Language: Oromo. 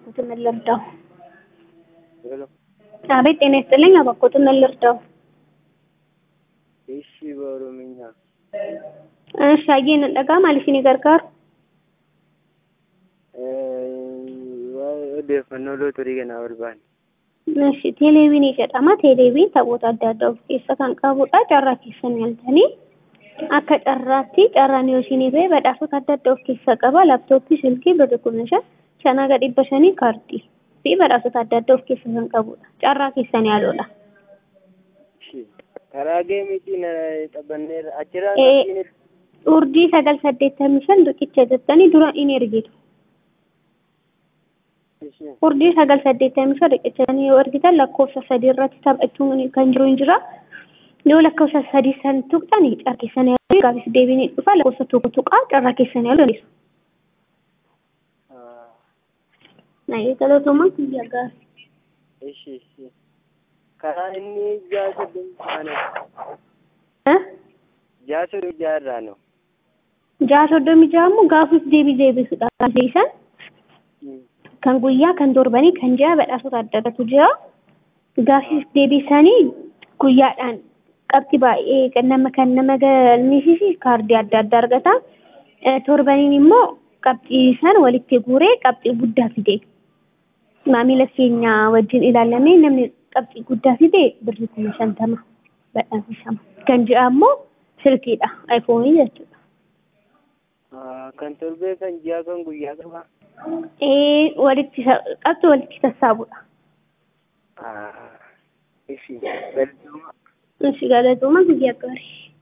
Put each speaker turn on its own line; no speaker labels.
እባክዎትን ልርዳው?
ሄሎ
አቤት ጤና ይስጥልኝ። እባክዎትን ልርዳው?
እሺ በኦሮምኛ
እሺ አየን dhaga'ama maal isinii gargaaru?
waa'ee odeeffannoo lootorii kanaa barbaanne.
Eshi teeleeviinii jedhama. Teeleeviin taphoota adda addaa of keessa kan qabudha. Carraa keessan yaaltanii akka carraatti carraan yoo isinii ba'e badhaasota adda addaa of keessaa qaba. Laaptooppii, silkii, birrii kuma shan, shan haga dhibba shanii kaardii fi badhaasota adda addaa of keessa kan qabudha. Carraa keessan yaaludha.
karaa geemiitiin taphanneerra achirraa
Ee.
qabxiin
Urdii sagal saddeettamii shan riqicha jettanii dura in ergitu. Urdii sagal saddeettamii shan riqicha yoo ergitan lakkoofsa sadii irratti taphachuun kan jiru hin jira. Yoo lakkoofsa sadii san tuqxan carraa keessan yaaluu gaafis deebiin dhufa lakkoofsa tokko tuqaa carraa keessan yaaluu dandeessu. Naayee galootumaan guyyaa gaarii.
Ishi ishi karaa inni ja'a soddomii ja'a
Eh?
ja'a soddomii ja'a irraa no.
Ja'a soddomii ja'a immoo gaafis deebii deebisudha. Deebisan kan guyyaa kan torbanii kan ji'a badhaasota adda addaatu jira. Gaafis deebisanii guyyaadhaan qabxii baay'ee nama kan nama galmeessisu kaardii adda addaa argata. Eh, Torbaniin immoo qabxii san walitti guuree qabxii guddaa fide. Maamila keenya wajjin ilaalamee namni qabxii guddaa fide birrii kuma shantama badhaafama. Kan ji'a immoo silkiidha. Ayfoonii jechuudha.
Kan torbee kan ji'a kan guyyaa qaba.
Eh, walitti sa- qabxii walitti sassaabudha.
Ishi galatooma.
Ishi galatooma guyyaa gaarii.